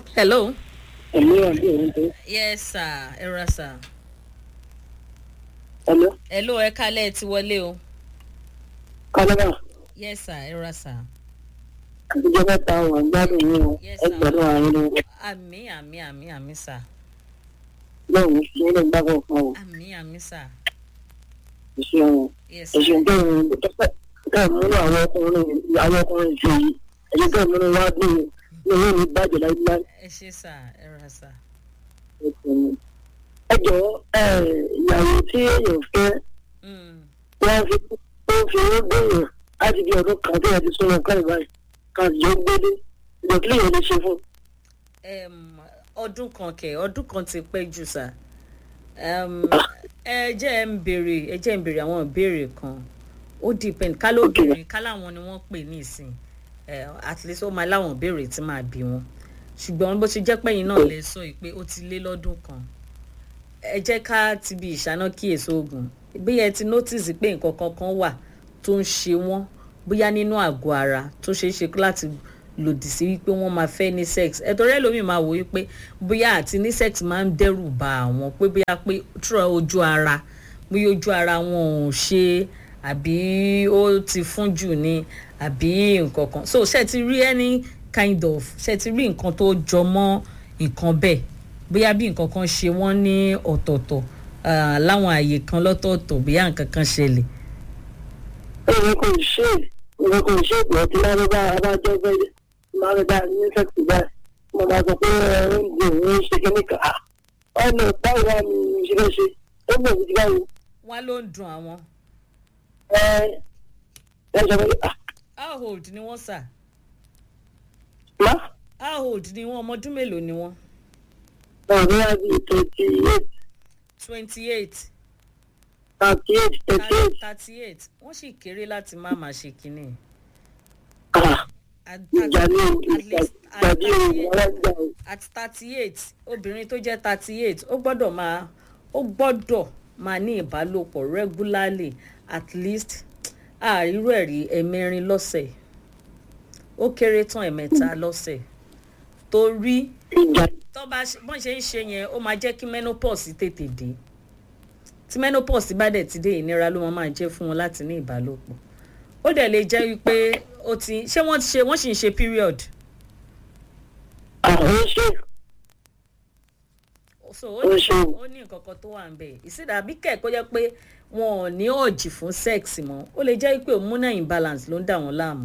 hello. ẹ̀mí àbí òun tó. yes sir ẹ ra sir. hello hello ẹ kálẹ̀ ti wọlé o. kálábà yes sir ẹ ra sir. àtijọ́ mẹ́ta wà ń gbádùn yín o Yes, sir. ẹgbẹ̀rún àárín o àmì àmì àmì àmì sir. náà ní sí ilé ìgbàgbọ́ kan o àmì àmì sir. ìṣe o yes sir. ẹ̀sùn bẹ́ẹ̀ ni tọ́pẹ́ tẹ́ múlò àwọn ọkùnrin àwọn ọkùnrin ṣe yìí ẹ̀sùn tẹ́ múlò wá bí ní owó mi bàjẹ́ láíláí ẹ ṣe sir ẹ ra sir. ẹ jọ̀ọ́ ẹ ìyàwó tí èèyàn fẹ́ Mm. wọ́n fi ó fi owó gbẹ̀yàn láti bí ọdún kan tí wọ́n ti sọ̀rọ̀ nǹkan ìbáyìí kan jọ gbélé ìdọ̀tí lèèyàn lè ṣe fún Em, ọdún kan kẹ ọdún kan ti pẹ́ jù sá Em, ẹ jẹ́ ẹ ń béèrè ẹ jẹ́ ẹ ń béèrè àwọn ìbéèrè kan ó depend ká ló Okay. béèrè ká láwọn ni wọ́n pè ní ìsìn ẹ at least ó máa láwọn ìbéèrè tí máa bí wọn ṣùgbọ́n bó ṣe jẹ́ pẹ́yìn náà lè sọ yìí pé ó ti lé lọ́dún kan ẹ jẹ́ ká ti bi ìṣáná kíyèsí oògùn bí ẹ ti notice pé nǹkan kankan wà tó ń ṣe wọ́n bóyá nínú àgọ́ ara tó ṣeé ṣe láti lòdì sí wípé wọ́n máa fẹ́ ní sex ẹ̀tọ́rẹ́ lómi máa wò wípé bóyá àti ní sex máa ń dẹ́rù ba àwọn pé bóyá pé túrọ̀ ojú ara bóyá ojú ara wọn ò ṣe àbí ó ti fún jù ni àbí nǹkan kan so ṣe ti rí any kind of ṣe ti rí nǹkan tó jọ mọ́ nǹkan bẹ́ẹ̀ bóyá bí nǹkan kan ṣe wọ́n ní ọ̀tọ̀ọ̀tọ̀ ah, láwọn àyè kan lọ́tọ̀ọ̀tọ̀ bóyá nǹkan kan ṣẹlẹ̀ èmi kò ṣe èmi kò ṣe ìpò tí lárúbá abájọ bẹ́ẹ̀ lárúbá ní sẹ́kì báyìí mo máa sọ pé ẹ̀rọ ń gbé òun ṣe kíní kan Ah, ọ̀nà báwo wá ni mo ṣe fẹ́ ṣe ó gbé òun ti báwo wọ́n ló ń dùn àwọn ẹ ẹ sọ pé ah how old ni wọ́n sà má how old ni wọ́n ọmọ ọdún mélòó ni wọ́n náà ní wá bí thirty eight twenty eight thirty eight thirty eight thirty eight wọ́n sì kéré láti má máa ṣe kínní. ah At- ìjà ní at least at ìgbàdí òun 38 alágbà o at thirty eight obìnrin tó jẹ́ thirty eight ó gbọ́dọ̀ máa ó gbọ́dọ̀ máa ní ìbálòpọ̀ regularly at least àárírò ẹ̀rí ẹ̀mẹrin lọ́sẹ̀ ó kéré tán ẹ̀mẹta lọ́sẹ̀ torí ìjà tó bá ṣe- bọ́n ṣe ń ṣe yẹn ó máa jẹ́ kí menopause tètè dé tí menopause bá dẹ̀ ti dé ìnira ló máa máa jẹ́ fún wọn láti ní ìbálòpọ̀ ó dẹ̀ lè jẹ́ wípé ó ti ṣé wọ́n ti ṣe wọ́n sì ń ṣe period àwọn ṣe so ó Ó ní ṣe. ó ní nǹkan kan tó wà ń bẹ̀ ìsìdá bí kẹ́ẹ̀kọ́ jẹ́ pé wọn ò ní ọ̀jì fún sex mọ́ ó lè jẹ́ pé hormonal imbalance ló ń dà wọ́n láàmú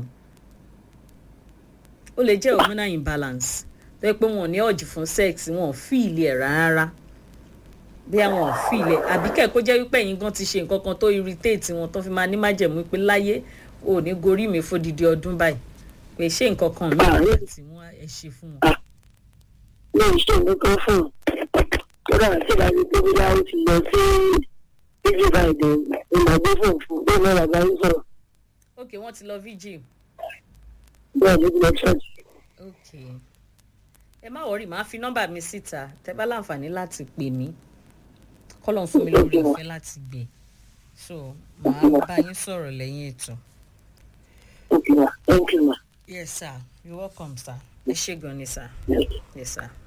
ó lè jẹ́ hormonal imbalance tó yẹ pé wọn ò ní ọ̀jì fún sex wọn ò fíìlì ẹ̀ rárá bí àwọn ò fíìlì ẹ̀ àbí kẹ́ẹ̀kọ́ jẹ́ wípé ẹ̀yin gan ti ṣe nǹkan kan tó irritate wọn tó fi máa ní májẹ̀mú pé láyé ò ní gorí mi fódìdí ọdún báyìí pé ṣé nǹkan kan mìíràn tí wọ́n ẹ̀ ṣe fún wọn. ní ìṣe nǹkan fún un kódà tí ìdájọ́ tó bí yá ó ti lọ sí fíjì báyìí ní màgbé fún òfin bẹ́ẹ̀ náà bàbá yín sọ̀rọ̀ ok wọ́n ti lọ vigil. bẹ́ẹ̀ ló ti lọ ṣọ́ọ̀ṣì. ok ẹ má wọrí màá fi nọ́mbà mi síta tẹ bá láǹfààní láti pè mí kọ́lọ́n fún mi lórí ọ̀fẹ́ láti gbé so màá bá yín sọ̀rọ̀ lẹ́yìn ètò. Okay, ma. Thank you, ma. yes sir you're welcome sir ẹ ṣé gan ni sir Yes. yes sir.